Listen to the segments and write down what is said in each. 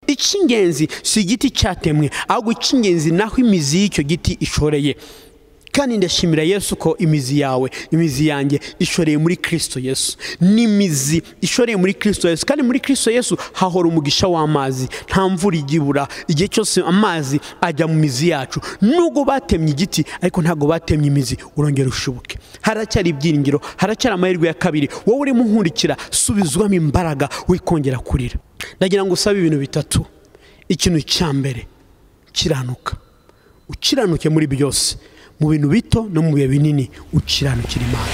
igiti cy'ingenzi si igiti cyatemwe ahubwo icy'ingenzi naho imizi y'icyo giti ishoreye kandi ndashimira yesu ko imizi yawe imizi yanjye ishoreye muri kirisito yesu ni imizi ishoreye muri kirisito yesu kandi muri kirisito yesu hahora umugisha w'amazi nta mvura igibura igihe cyose amazi ajya mu mizi yacu nubwo batemye igiti ariko ntabwo batemye imizi urongera ushibuke haracyari ibyiringiro haracyari amahirwe ya kabiri wowe urimo unkurikira subizwamo imbaraga wikongera kurira ndagira ngo usabe ibintu bitatu ikintu cya mbere kiranuka ukiranuke muri byose mu bintu bito no mu bihe binini ukiranukira imana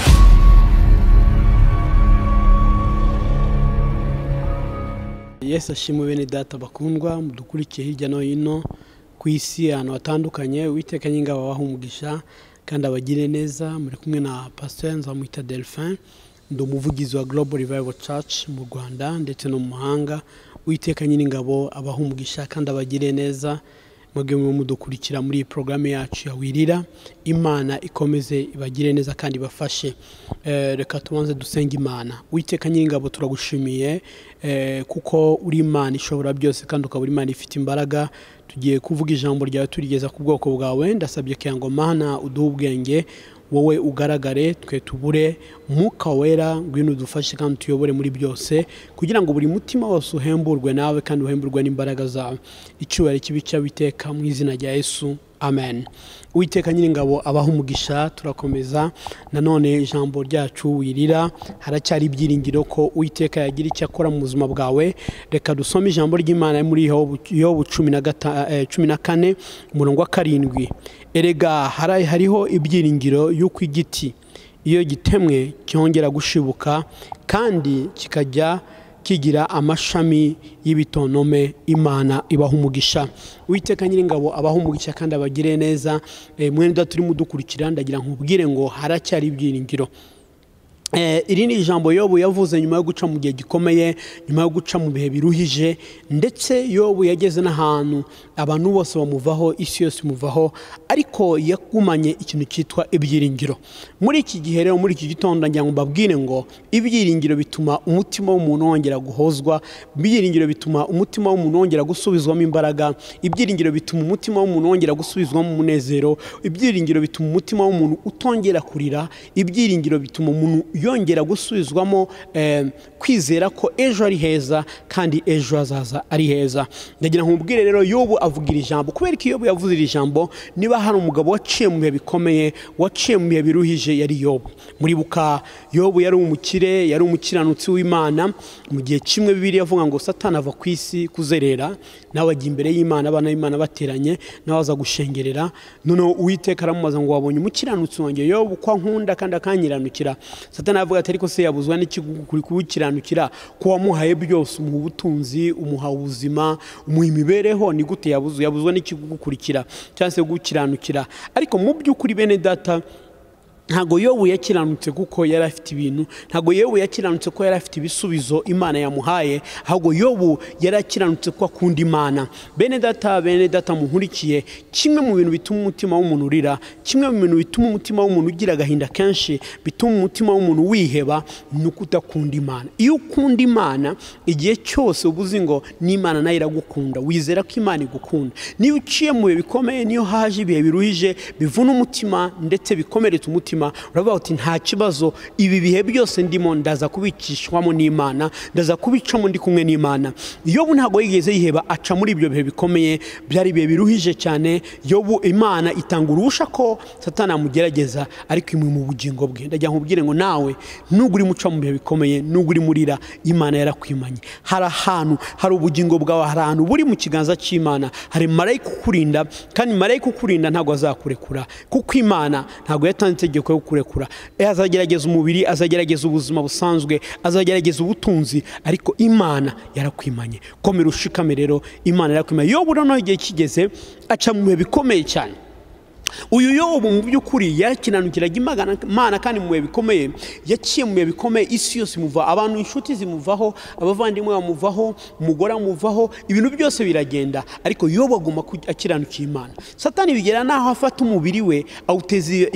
yesu ashimwe bene data bakundwa mudukurikiye hirya no hino ku isi ahantu hatandukanye uwiteka nyingabo umugisha kandi abagire neza muri kumwe na pasiteri nzamwita delphin ndi umuvugizi wa global revival church mu rwanda ndetse no mu mahanga uwiteka nyir'ingabo umugisha kandi abagire neza mugemu mudukurikira muri iyi porogaramu yacu ya wirira imana ikomeze ibagire neza kandi ibafashe reka tubanze dusenge imana witeka nyir'ingabo turagushimiye kuko uri imana ishobora byose kandi ukaba uri imana ifite imbaraga tugiye kuvuga ijambo ryawe turigeza ku bwoko bwawe ndasabye ngo mana uduhe ubwenge wowe ugaragare twe tubure mwuka wera ngwino udufashe kandi tuyobore muri byose kugira ngo buri mutima wose uhemburwe nawe kandi uhemburwe n'imbaraga zawe icyubahiro kibi cy'abiteka mu izina rya yesu amen uwiteka nyir'ingabo abaho umugisha turakomeza nanone ijambo ryacu wirira haracyari ibyiringiro ko uwiteka yagira icyo akora mu buzima bwawe reka dusome ijambo ry'imana muri yobu cumi na kane umurongo wa karindwi erega hariho ibyiringiro y'uko igiti iyo gitemwe cyongera gushibuka kandi kikajya kigira amashami y'ibitonome imana ibaha umugisha witeka nyir'ingabo abaha umugisha kandi abagire neza mwenda turimo udukurikira ndagira nkubwire ngo haracyari ibyiringiro iri ni ijambo yobu yavuze nyuma yo guca mu gihe gikomeye nyuma yo guca mu bihe biruhije ndetse yobu yageze n'ahantu abantu bose bamuvaho isi yose imuvaho ariko yagumanye ikintu cyitwa ibyiringiro muri iki gihe rero muri iki gitondo ngira ngo mbabwire ngo ibyiringiro bituma umutima w'umuntu wongera guhozwa ibyiringiro bituma umutima w'umuntu wongera gusubizwamo imbaraga ibyiringiro bituma umutima w'umuntu wongera gusubizwamo umunezero ibyiringiro bituma umutima w'umuntu utongera kurira ibyiringiro bituma umuntu yongera gusubizwamo kwizera ko ejo ari heza kandi ejo hazaza ari heza ndagira nkubwire rero y'ubu avugira ijambo kubera ko iyo yavuze iri jambo niba hari umugabo waciye mu bihe bikomeye waciye mu bihe biruhije yari yobu muri buka yobu yari umukire yari umukiranutsi w'imana mu gihe kimwe bibiri yavuga ngo satana ava ku isi kuzerera nawe ajya imbere y'imana abana b'imana bateranye nawe aza gushengerera noneho uwiteka aramubaza ngo wabonye umukiranutsi wanjye yobu ko nkunda kandi akanyiranukira satana avuga ati ariko se yabuzwa n'ikigukuri kuwukiranukira ko wamuhaye byose umuha ubutunzi umuha ubuzima umuha imibereho ni gute yabuzwa yabuzwa n'ikigukurikira cyangwa se gukiranukira ariko mu by'ukuri bene data ntabwo yobu yakiranutse kuko yari afite ibintu ntabwo yobu yakiranutse ko yari afite ibisubizo imana yamuhaye ahubwo yobu yari akiranutse ko akunda imana bene data bene data muhurikiye kimwe mu bintu bituma umutima w'umuntu urira kimwe mu bintu bituma umutima w'umuntu ugira agahinda kenshi bituma umutima w'umuntu wiheba ni ukudakunda imana iyo ukunda imana igihe cyose uba uzi ngo n'imana nayo iragukunda wizera ko imana igukunda niyo uciye mu bihe bikomeye niyo haje ibihe biruhije bivuna umutima ndetse bikomeretsa umutima uravuga uti nta kibazo ibi bihe byose ndimo ndaza kubicishwamo n'imana ndaza kubicamo ndi kumwe n'imana yobu ntabwo yigeze yiheba aca muri ibyo bihe bikomeye byari ibihe biruhije cyane yobu imana itanga urusha ko satana yamugerageza ariko imwe mu bugingo bwe ndagira nkubwire ngo nawe nubwo urimo uca mu bihe bikomeye nubwo urimo urira imana yarakwimanye hari ahantu hari ubugingo bwawe hari ahantu buri mu kiganza cy'imana hari marayika ukurinda kandi marayika ukurinda ntabwo azakurekura kuko imana ntabwo yatanze itegeko yo kurekura azagerageza umubiri azagerageza ubuzima busanzwe azagerageza ubutunzi ariko imana yarakwimanye komera ushikame rero imana yarakwimanye yobu noneho igihe kigeze aca mu bihe bikomeye cyane uyu yobu mu by'ukuri yakinanukiraga imana kandi mu bihe bikomeye yaciye mu bihe bikomeye isi yose imuva abantu inshuti zimuvaho abavandimwe bamuvaho umugore amuvaho ibintu byose biragenda ariko yobu aguma akiranukiye imana satani bigera n'aho afata umubiri we awuteza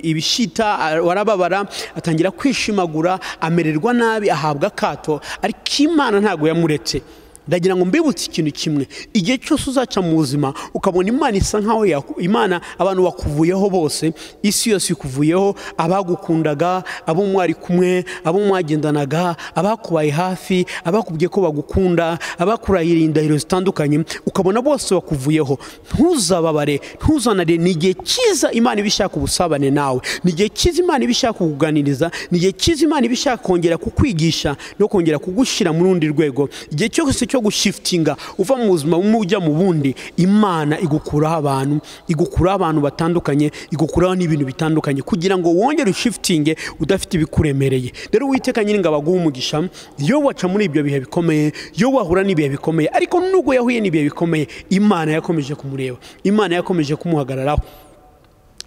ibishita warababara atangira kwishimagura amererwa nabi ahabwa akato ariko imana ntabwo yamuretse ndagira ngo mbibutse ikintu kimwe igihe cyose uzaca mu buzima ukabona imana isa nkaho imana abantu bakuvuyeho bose isi yose ikuvuyeho abagukundaga abo mwari kumwe abo mwagendanaga abakubaye hafi abakubwiye ko bagukunda abakurahira indahiro zitandukanye ukabona bose bakuvuyeho ntuzababare ntuzanare ni igihe cyiza imana iba ishaka ubusabane nawe ni igihe cyiza imana iba ishaka kukuganiriza ni igihe cyiza imana iba ishaka kongera kukwigisha no kongera kugushyira mu rundi rwego igihe cyose cyo gushifitinga uva mu buzima bumwe ujya mu bundi imana igukuraho abantu igukuraho abantu batandukanye igukuraho n'ibintu bitandukanye kugira ngo wongere ushifitinge udafite ibikuremereye rero witeka nyiringa baguha umugisha iyo waca muri ibyo bihe bikomeye iyo wahura n'ibihe bikomeye ariko nubwo yahuye n'ibihe bikomeye imana yakomeje kumureba imana yakomeje kumuhagararaho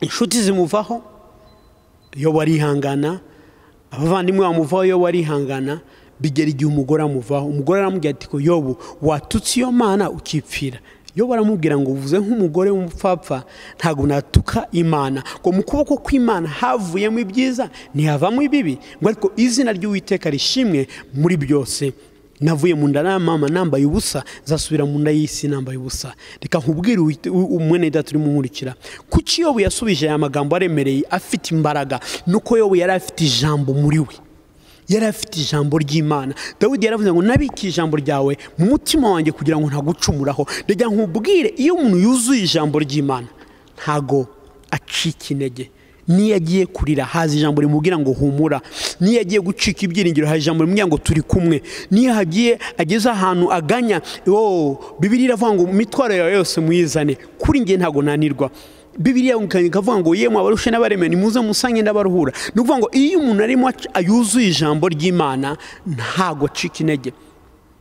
inshuti zimuvaho iyo warihangana abavandimwe bamuvaho iyo warihangana bigera igihe umugore amuvaho umugore aramubwira ati yobu watutse iyo mana ukipfira iyo baramubwira ngo uvuze nk'umugore w'umupfapfa ntabwo natuka imana ngo mu kuboko kw'imana havuyemo ibyiza ntihavamo ibibi ngo ariko izina ry'uwiteka rishimwe muri byose navuye mu nda ya mama nambaye ubusa zasubira mu nda y'isi nambaye ubusa reka nkubwire umwene data urimo nkurikira kuki yobu yasubije aya magambo aremereye afite imbaraga nuko yobu yari afite ijambo muri we yari afite ijambo ry'imana dawidi yaravuze ngo nabike ijambo ryawe mu mutima wanjye kugira ngo ntagucumuraho reka nkubwire iyo umuntu yuzuye ijambo ry'imana ntago acika intege niyo agiye kurira haza ijambo rimubwira ngo humura niyo agiye gucika ibyiringiro haza ijambo rimubwira ngo turi kumwe niyo hagiye ageze ahantu aganya bibiri iravuga ngo imitwaro yawe yose muyizane kuri nge ntabwo nanirwa bibiriya ikavuga ngo yemwe abarushe n'abaremera nimuze musange n'abaruhura ni ukuvuga ngo iyo umuntu arimo yuzuye ijambo ry'imana ntabwo acika intege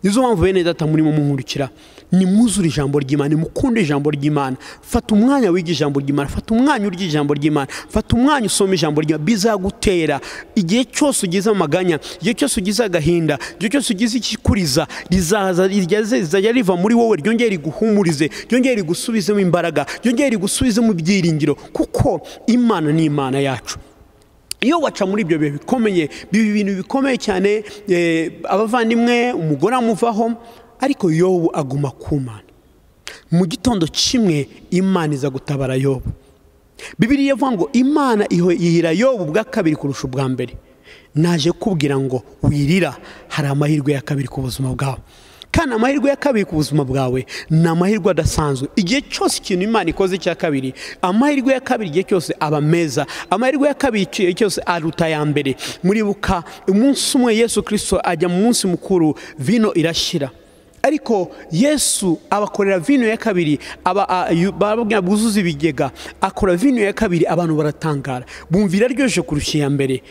nizo mpamvu bene data murimo muhurikira nimwuzure ijambo ry'imana nimukunde ijambo ry'imana fata umwanya wiga ijambo ry'imana fata umwanya urya ijambo ry'imana fata umwanya usoma ijambo ry'imana bizagutera igihe cyose ugize amaganya igihe cyose ugize agahinda igihe cyose ugize ikikuriza rizaza rizajya riva muri wowe ryongere riguhumurize ryongere rigusubizemo imbaraga ryongere rigusubizemo ibyiringiro kuko imana ni imana yacu iyo waca muri ibyo bihe bikomeye biba ibintu bikomeye cyane abavandimwe umugore amuvaho ariko yobu aguma ku mana mu gitondo kimwe imana iza gutabara yobu bibiriya ivuga ngo imana yihira yobu bwa kabiri kurusha ubwa mbere naje kubwira ngo wirira hari amahirwe ya kabiri ku buzima bwawe kandi amahirwe ya kabiri ku buzima bwawe ni amahirwe adasanzwe igihe cyose ikintu imana ikoze icya kabiri amahirwe ya kabiri igihe cyose aba meza amahirwe ya kabiri igihe cyose aruta aya mbere muribuka umunsi umwe yesu kirisito ajya mu munsi mukuru vino irashyira ariko yesu abakorera vino ya kabiri barababwira bwuzuza ibigega akora vino ya kabiri abantu baratangara bumva iraryoshye kurusha iya mbere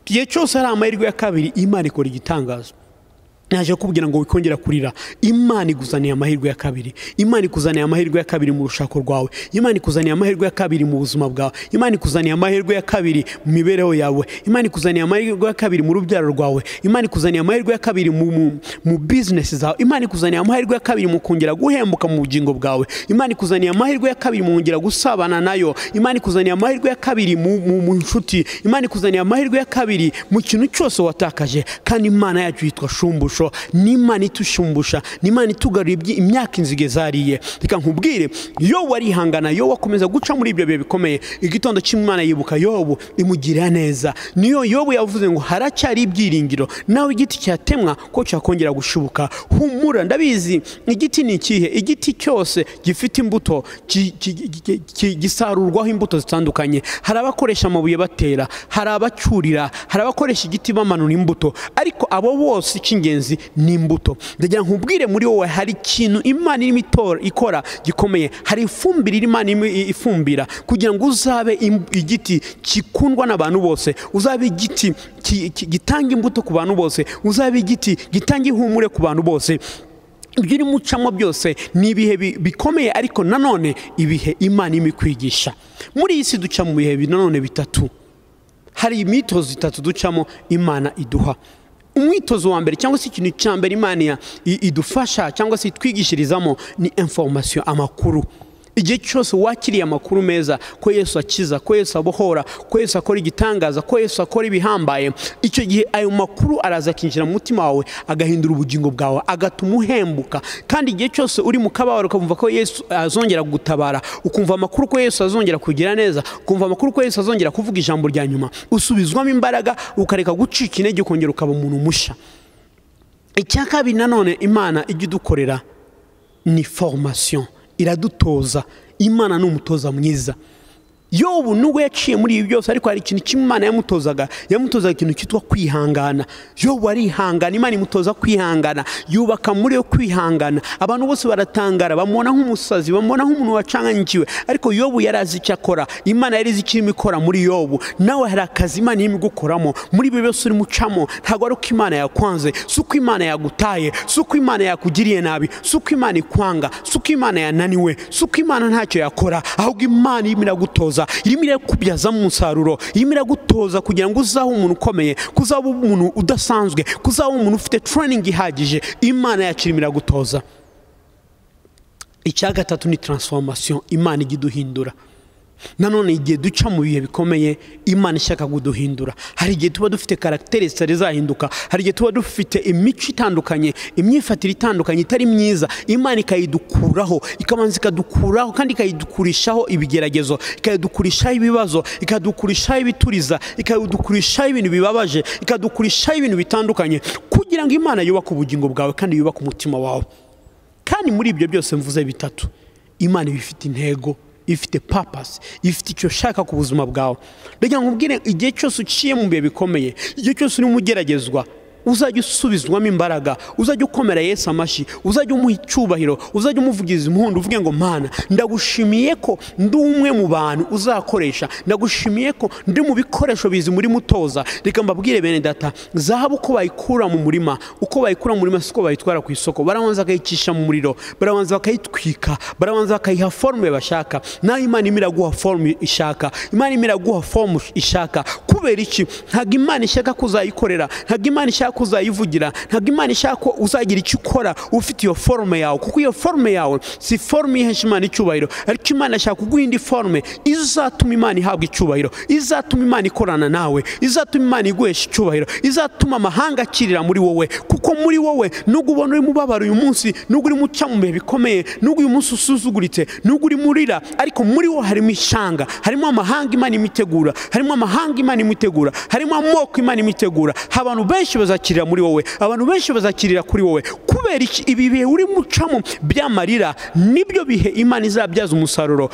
igihe cyose hari amahirwe ya kabiri imana ikora igitangazo naje kubwira ngo wikongera kurira imana iguzaniye amahirwe ya kabiri imana ikuzaniye amahirwe ya kabiri mu rushako rwawe imana ikuzaniye amahirwe ya kabiri mu buzima bwawe imana ikuzaniye amahirwe ya kabiri mu mibereho yawe imana ikuzaniye amahirwe ya kabiri mu rubyaro rwawe imana ikuzaniye amahirwe ya kabiri mu bizinesi zawe imana ikuzaniye amahirwe ya kabiri mu kongera guhembuka mu bugingo bwawe imana ikuzaniye amahirwe ya kabiri mu kongera gusabana nayo imana ikuzaniye amahirwe ya kabiri mu nshuti imana ikuzaniye amahirwe ya kabiri mu kintu cyose watakaje kandi imana yacu yitwa shumbusha n'imana itushumbusha n'imana itugarura imyaka inzige zariye reka nkubwire yo warihangana yo wakomeza guca muri ibyo bihe bikomeye igitondo cy'imana yibuka yobu imugirira neza niyo yobu yavuze ngo haracyari ibyiringiro nawe igiti cyatemwa ko cyakongera gushibuka humura ndabizi igiti ni ikihe igiti cyose gifite imbuto gisarurwaho imbuto zitandukanye hari abakoresha amabuye batera hari abacyurira hari abakoresha igiti bamanura imbuto ariko abo bose icy'ingenzi ni imbuto ndagira nkubwire muri wowe hari ikintu imana irimo ikora gikomeye hari ifumbire imana irimo ifumbira kugira ngo uzabe igiti gikundwa n'abantu bose uzabe igiti gitanga imbuto ku bantu bose uzabe igiti gitanga ihumure ku bantu bose ibyo urimo ucamo byose ni ibihe bikomeye ariko nanone ibihe imana irimo ikwigisha muri iyi si duca mu bihe nanone bitatu hari imyitozo itatu ducamo imana iduha umwitozo wa mbere cyangwa se ikintu cya mbere imana idufasha cyangwa se itwigishirizamo ni informasiyo amakuru igihe cyose wakiriye amakuru meza ko yesu akiza ko yesu abohora ko yesu akora igitangaza ko yesu akora ibihambaye icyo gihe ayo makuru araza akinjira mu mutima wawe agahindura ubugingo bwawe agatuma uhembuka kandi igihe cyose uri mu kababaro ukumva ko yesu azongera gutabara ukumva amakuru ko yesu azongera kugira neza ukumva amakuru ko yesu azongera kuvuga ijambo rya nyuma usubizwamo imbaraga ukareka gucika intege ukongera ukaba umuntu mushya icya kabiri nanone imana ijya idukorera ni foromasiyo iradutoza imana ni umutoza mwiza yobu nubwo yaciye muri ibi byose ariko hari ikintu kimwe imana yamutozaga yamutozaga ikintu cyitwa kwihangana yobu arihangana imana imutoza kwihangana yubaka muri yo kwihangana abantu bose baratangara bamubona nk'umusazi bamubona nk'umuntu wacanganyikiwe ariko yobu yari azi icyo akora imana yari izi icyo irimo ikora muri yobu nawe hari akazi imana irimo igukoramo muri ibi byose urimo ucamo ntabwo ari uko imana yakwanze si uko imana yagutaye si uko imana yakugiriye nabi si uko imana ikwanga si uko imana yananiwe si uko imana ntacyo yakora ahubwo imana irimo iragutoza irimo irakubyazamo umusaruro irimo iragutoza kugira ngo uzabe umuntu ukomeye kuzaba umuntu udasanzwe kuzaba umuntu ufite turaningi ihagije imana yacu irimo iragutoza icya gatatu ni taransifomasiyo imana ijya iduhindura nanone igihe duca mu bihe bikomeye imana ishaka kuduhindura hari igihe tuba dufite karagiteri zitari zahinduka hari igihe tuba dufite imico itandukanye imyifatire itandukanye itari myiza imana ikayidukuraho ikabanza ikadukuraho kandi ikayidukurishaho ibigeragezo ikayidukurishaho ibibazo ikadukurishaho ibituriza ikadukurishaho ibintu bibabaje ikadukurishaho ibintu bitandukanye kugira ngo imana yubake ubugingo bwawe kandi yubake umutima wawe kandi muri ibyo byose mvuze bitatu imana iba ifite intego ifite papasi ifite icyo ushaka ku buzima bwawe reka nkubwire igihe cyose uciye mu bihe bikomeye igihe cyose urimo ugeragezwa uzajya usubizwamo imbaraga uzajya ukomera Yesu amashyi uzajya umuha icyubahiro uzajya umuvugiriza impundu uvuge ngo mana ndagushimiye ko ndi umwe mu bantu uzakoresha ndagushimiye ko ndi mu bikoresho bizi muri mutoza reka mbabwire bene data zahabu uko bayikura mu murima uko bayikura mu murima si uko bayitwara ku isoko barabanza bakayicisha mu muriro barabanza bakayitwika barabanza bakayiha forume bashaka naho imana imana iraguha forume ishaka imana imana iraguha forume ishaka kubera iki ntabwo imana ishaka kuzayikorera ntabwo imana ishaka ko uzayivugira ntabwo imana ishaka ko uzagira icyo ukora ufite iyo forume yawe kuko iyo forume yawe si forume ihesha imana icyubahiro ariko imana ashaka kuguha indi forume izatuma imana ihabwa icyubahiro izatuma imana ikorana nawe izatuma imana iguhesha icyubahiro izatuma amahanga akirira muri wowe kuko muri wowe nubwo ubona urimo ubabara uyu munsi nubwo urimo uca mu bihe bikomeye nubwo uyu munsi usuzuguritse nubwo urimo urira ariko muri wo harimo ishanga harimo amahanga imana imitegura harimo amahanga imana imitegura harimo amoko imana imitegura abantu benshi bazakira muri wowe abantu benshi bazakirira kuri wowe kubera ibi bihe uri gucamo by'amarira nibyo bihe imana izabyaza umusaruro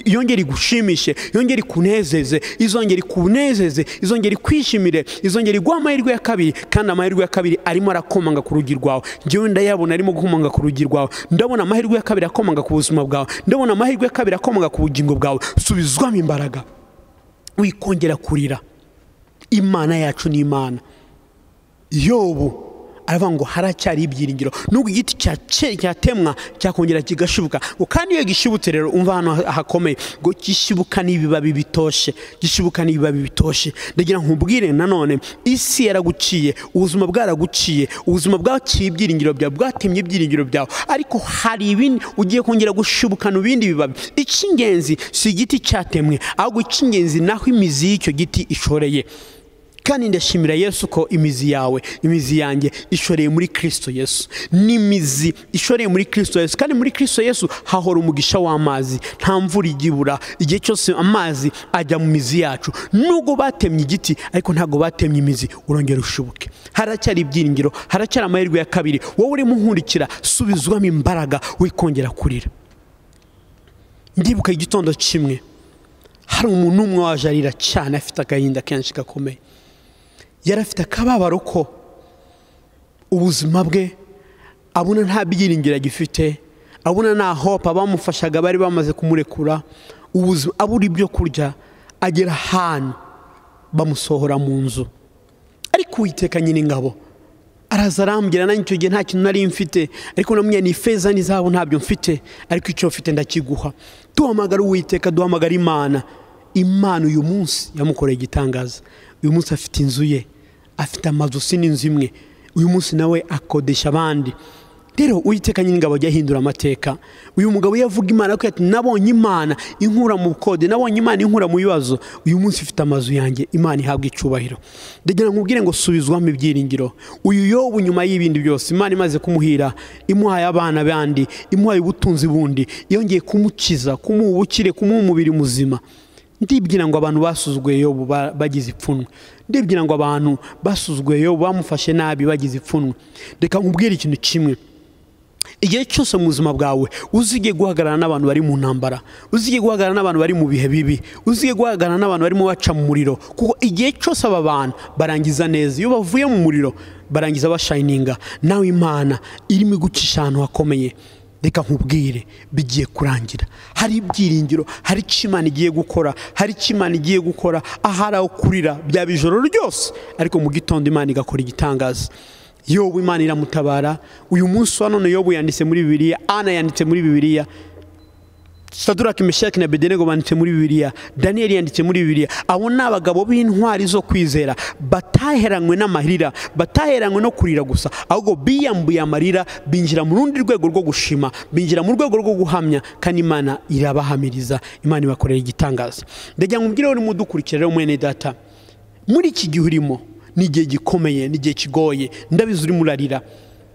yongera igushimishe yongera ikunezeze izongera ikunezeze izongera ikwishimire izongera iguha amahirwe ya kabiri kandi amahirwe ya kabiri arimo arakomanga ku rugi rwawe ngewe ndayabona arimo gukomanga ku rugi rwawe ndabona amahirwe ya kabiri akomanga ku buzima bwawe ndabona amahirwe ya kabiri akomanga ku bugingo bwawe subizwamo imbaraga wikongera kurira imana yacu ni imana yobu aravuga ngo haracyari ibyiringiro nubwo igiti cyatemwa cyakongera kigashibuka ngo kandi iyo gishibutse rero umva hano hakomeye ngo gishibuka n'ibibabi bitoshe gishibuka n'ibibabi bitoshe ndagira nkubwire nanone isi yaraguciye ubuzima bwaraguciye ubuzima bwaciye ibyiringiro byawe bwatemye ibyiringiro byawe ariko hari ibindi ugiye kongera gushibukana ibindi bibabi icy'ingenzi si igiti cyatemwe ahubwo icy'ingenzi naho imizi y'icyo giti ishoreye kandi ndashimira yesu ko imizi yawe imizi yanjye ishoreye muri kirisito yesu ni imizi ishoreye muri kirisito yesu kandi muri kirisito yesu hahora umugisha w'amazi nta mvura igibura igihe cyose amazi ajya mu mizi yacu nubwo batemye igiti ariko ntabwo batemye imizi urongera ushibuke haracyari ibyiringiro haracyari amahirwe ya kabiri wowe urimo uhundikira subizwamo imbaraga wikongera kurira ndibuka igitondo kimwe hari umuntu umwe waje arira cyane afite agahinda kenshi gakomeye yari afite akababaro ko ubuzima bwe abona nta byiringiro agifite abona nta hope abamufashaga bari bamaze kumurekura abura ibyo kurya agera ahantu bamusohora mu nzu ariko uwiteka nyine ingabo araza arambwira nanjye icyo gihe nta kintu nari mfite ariko namwe ni ifeza n'izabo ntabyo mfite ariko icyo mfite ndakiguha duhamagara uwiteka duhamagara imana imana uyu munsi yamukoreye igitangaza uyu munsi afite inzu ye afite amazu si n'inzu imwe uyu munsi nawe akodesha abandi rero uwiteka nyir'ingabo ajya ahindura amateka uyu mugabo iyo avuga imana ko ati nabonye imana inkura mu bukode nabonye imana inkura mu bibazo uyu munsi ufite amazu yanjye imana ihabwa icubahiro ndagira ngo ubwire ngo subizwamo ibyiringiro uyu yobu nyuma y'ibindi byose imana imaze kumuhira imuhaye abana bandi imuhaye ubutunzi bundi yongeye kumukiza kumuha ubukire kumuha umubiri muzima ndibwira ngo abantu basuzuguye yobu bagize ipfunwe ndibwira ngo abantu basuzuguye yobu bamufashe nabi bagize ipfunwe reka nkubwire ikintu kimwe igihe cyose mu buzima bwawe uzige guhagarara n'abantu bari mu ntambara uzige guhagarara n'abantu bari mu bihe bibi uzige guhagarara n'abantu barimo baca mu muriro kuko igihe cyose aba bantu barangiza neza iyo bavuye mu muriro barangiza bashayininga nawe imana irimo igucisha ahantu hakomeye reka nkubwire bigiye kurangira hari ibyiringiro hari icyo imana igiye gukora hari icyo imana igiye gukora ahari aho kurira byaba ijoro ryose ariko mu gitondo imana igakora igitangaza yobu imana iramutabara uyu munsi wa none yobu yanditse muri bibiliya ana yanditse muri bibiliya sadurake meshaki na bedenego banditse muri bibiliya daniyeli yanditse muri bibiliya abo ni abagabo b'intwari zo kwizera bataheranywe n'amarira bataheranywe no kurira gusa ahubwo biyambuye amarira binjira mu rundi rwego rwo gushima binjira mu rwego rwo guhamya kandi imana irabahamiriza imana ibakorera igitangaza ndagira ngo mbwire urimo udukurikira rero mwene data muri iki gihe urimo ni igihe gikomeye ni igihe kigoye ndabizi urimo urarira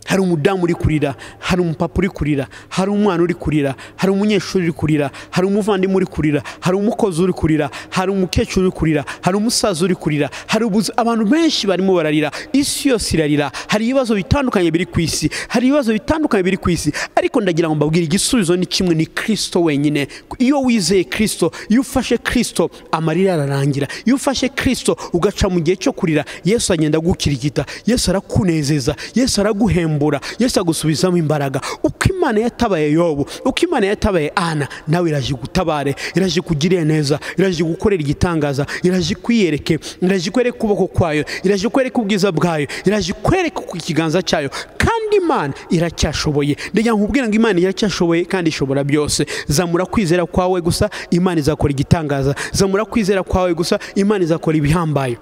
hari umudamu uri kurira hari umupapa uri kurira hari umwana uri kurira hari umunyeshuri uri kurira hari umuvandimwe uri kurira hari umukozi uri kurira hari umukecuru uri kurira hari umusaza uri kurira hari abantu benshi barimo bararira isi yose irarira hari ibibazo bitandukanye biri ku isi hari ibibazo bitandukanye biri ku isi ariko ndagira ngo mbabwire igisubizo ni kimwe ni kirisito wenyine iyo wizeye kirisito iyo ufashe kirisito amarira ararangira iyo ufashe kirisito ugaca mu gihe cyo kurira yesu agenda agukirigita yesu arakunezeza yesu araguhemba yesu agusubizamo imbaraga uko imana yatabaye yobu uko imana yatabaye ana nawe iraje gutabare iraje kugirira neza iraje gukorera igitangaza iraje kwiyereke iraje kwereka ukuboko kwayo iraje kwereka ubwiza bwayo iraje kwereka ikiganza cyayo kandi imana iracyashoboye ndagira ngo ubwira ngo imana iracyashoboye kandi ishobora byose zamura kwizera kwawe gusa imana izakora igitangaza zamura kwizera kwawe gusa imana izakora ibihambaye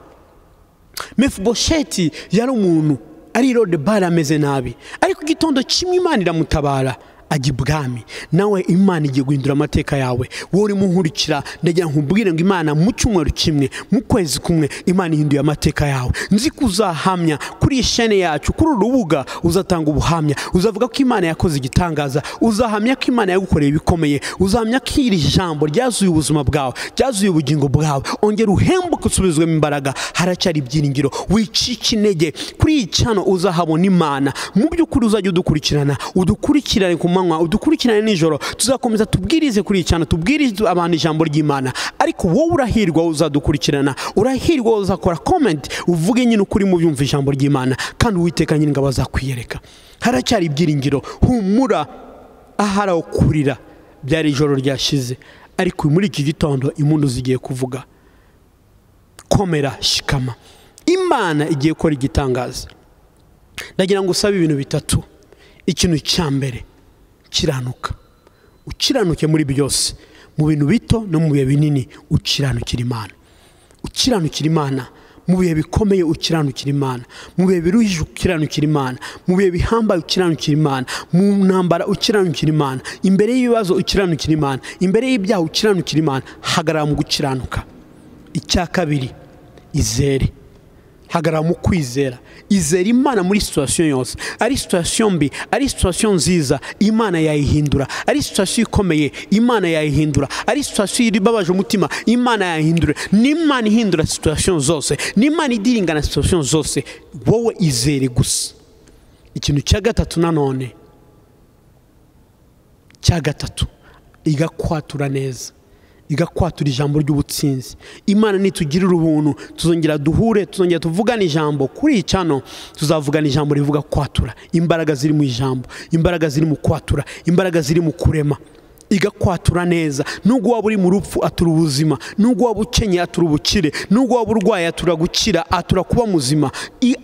mefubosheti yari umuntu ari rode bare ameze nabi ariko igitondo kimwe imana iramutabara ajya ibwami nawe imana igiye guhindura amateka yawe wowe urimo nkurikira ndagira ngo ubwire ngo imana mu cyumweru kimwe mu kwezi kumwe imana ihinduye amateka yawe nzi ko uzahamya kuri iyi shene yacu kuri uru rubuga uzatanga ubuhamya uzavuga ko imana yakoze igitangaza uzahamya ko imana yagukoreye ibikomeye uzahamya ko iri jambo ryazuye ubuzima bwawe ryazuye ubugingo bwawe ongera uhembuke usubizwemo imbaraga haracyari ibyiringiro wicike intege kuri iyi cyano uzahabona imana mu by'ukuri uzajya udukurikirana udukurikirane ku manywa udukurikirane nijoro tuzakomeza tubwirize kuri iyi cyane tubwirize abantu ijambo ry'imana ariko wowe urahirwa uzadukurikirana urahirwa uzakora komenti uvuge nyine ukuri mu byumva ijambo ry'imana kandi uwiteka nyine ngo abazakwiyereka haracyari ibyiringiro humura ahari aho kurira byari ijoro ryashize ariko muri iki gitondo impundu zigiye kuvuga komera shikama imana igiye gukora igitangaza ndagira ngo usabe ibintu bitatu ikintu cya mbere ukiranuka ukiranuke muri byose mu bintu bito no mu bihe binini ukiranukira imana ukiranukira imana mu bihe bikomeye ukiranukira imana mu bihe biruhije ukiranukira imana mu bihe bihambaye ukiranukira imana mu ntambara ukiranukira imana imbere y'ibibazo ukiranukira imana imbere y'ibyaha ukiranukira imana hagarara mu gukiranuka icya kabiri izere hagarara mu kwizera izera imana muri situwasiyo yose ari situwasiyo mbi ari situwasiyo nziza imana yayihindura ari situwasiyo ikomeye imana yayihindura ari situwasiyo ibabaje umutima imana yayihindura ni imana ihindura situwasiyo zose ni imana idiringana situwasiyo zose wowe izere gusa ikintu cya gatatu nanone cya gatatu igakwatura neza igakwatura ijambo ry'ubutsinzi imana nitugirira ubuntu tuzongera duhure tuzongera tuvugane ijambo kuri iyi cano tuzavugana ijambo rivuga kwatura imbaraga ziri mu ijambo imbaraga ziri mu kwatura imbaraga ziri mu kurema igakwatura neza nubwo waba uri mu rupfu atura ubuzima nubwo waba ukenye atura ubukire nubwo waba urwaye atura gukira atura kuba muzima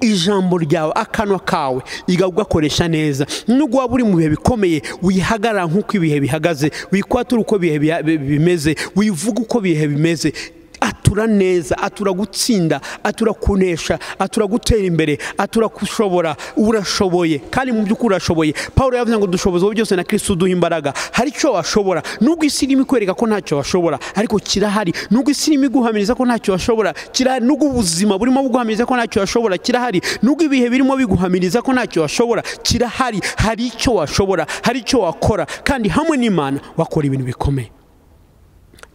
ijambo ryawe akanwa kawe igakoresha neza nubwo waba uri mu bihe bikomeye wihagarara nk'uko ibihe bihagaze wikwatura uko ibihe bimeze wivuga uko ibihe bimeze atura neza atura gutsinda atura kunesha atura gutera imbere atura gushobora urashoboye kandi mu by'ukuri urashoboye paul yavuze ngo dushoboza byose na kirisitu uduha imbaraga hari icyo washobora nubwo isi irimo ikwereka ko ntacyo washobora ariko kirahari nubwo isi irimo iguhamiriza ko ntacyo washobora kirahari nubwo ubuzima burimo buguhamiriza ko ntacyo washobora kirahari nubwo ibihe birimo biguhamiriza ko ntacyo washobora kirahari hari icyo washobora hari icyo wakora kandi hamwe n'imana wakora ibintu bikomeye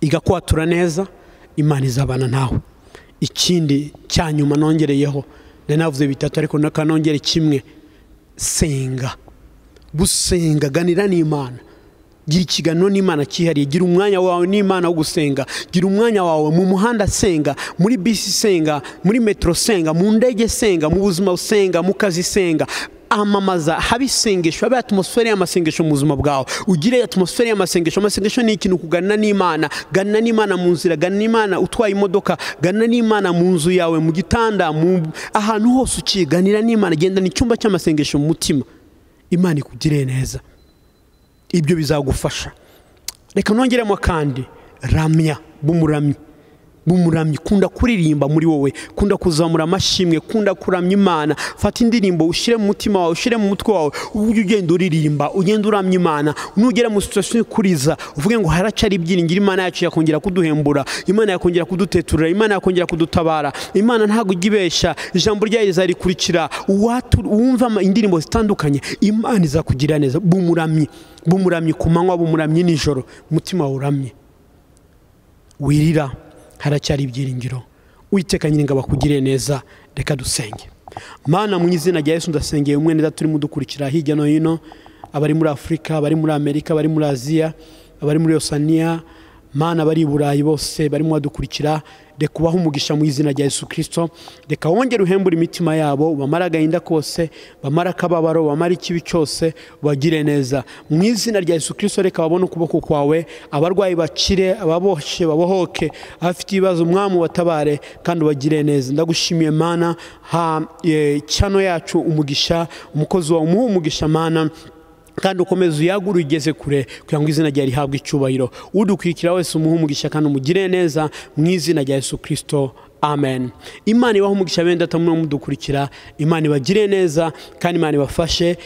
igakwatura neza imana izabana nawe ikindi cya nyuma nongereyeho nari navuze bitatu ariko n'akanongere kimwe senga gusenga ganira n'imana gira ikiganiro n'imana cyihariye gira umwanya wawe n'imana wo gusenga gira umwanya wawe mu muhanda senga muri bisi senga muri metero senga mu ndege senga mu buzima senga mu kazi senga amamaza habe isengesho habe atmosfere y'amasengesho mu buzima bwawe ugire atmosfere y'amasengesho amasengesho ni ikintu kuganira n'imana ganira n'imana mu nzira ganira n'imana utwaye imodoka ganira n'imana mu nzu yawe mu gitanda ahantu hose uciye ganira n'imana gendana icyumba cy'amasengesho mu mutima imana ikugire neza ibyo bizagufasha reka nongeremo kandi ramya b'umuramyi b'umuramyi kunda kuririmba muri wowe kunda kuzamura amashimwe kunda kuramya imana fata indirimbo ushyire mu mutima wawe ushyire mu mutwe wawe uburyo ugenda uririmba ugenda uramya imana nugera mu situation ikuriza uvuge ngo haracyari ibyiringiro imana yacu yakongera kuduhembura imana yakongera kuduteturira imana yakongera kudutabara imana ntabwo ijya ibeshya ijambo ryayo rizarikurikira wumva indirimbo zitandukanye imana izakugirira neza b'umuramyi b'umuramyi ku manywa b'umuramyi nijoro umutima wawe uramye wirira haracyari ibyiringiro witeka nyine ngo abakugire neza reka dusenge mana mu izina rya Yesu ndasengeye umwe neza turimo dukurikira hirya no hino abari muri afurika abari muri amerika abari muri aziya abari muri osaniya mana bari i burayi bose barimo badukurikira reka ubahe umugisha mu izina rya Yesu kirisito reka wongere uhembure imitima yabo bamara agahinda kose bamara akababaro bamara ikibi cyose bagire neza mu izina rya Yesu kirisito reka babone ukuboko kwawe abarwayi bakire ababoshye babohoke abafite ibibazo umwami watabare kandi ubagire neza ndagushimiye mana ha cyano yacu umugisha umukozi wawe umuhe umugisha mana kandi ukomeze uyagure ugeze kure kugira ngo izina ryawe rihabwe icyubahiro udukurikira wese umuhe umugisha kandi umugire neza mu izina rya Yesu kirisito amen imana ibaho umugisha benda atamuno mudukurikira imana ibagire neza kandi imana ibafashe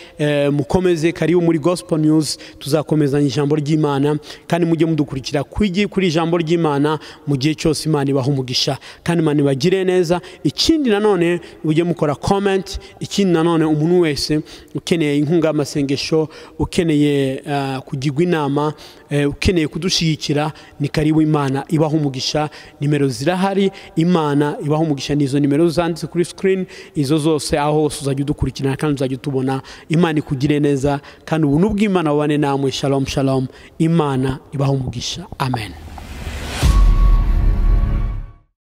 mukomeze karibu muri gospel news tuzakomezanya ijambo ry'imana kandi mujye mudukurikira kuri ijambo ry'imana mu gihe cyose imana ibaho umugisha kandi imana ibagire neza ikindi nanone mujye mukora comment ikindi nanone umuntu wese ukeneye inkunga y'amasengesho ukeneye kugirwa inama ukeneye kudushyigikira ni karibu imana ibaho umugisha nimero zirahari imana ibaho umugisha ni izo nimero zanditse kuri sikirini izo zose aho hose uzajya udukurikirana kandi uzajya utubona imana ikugire neza kandi ubuntu bw'imana bubane namwe shalomu shalomu imana ibaho umugisha amen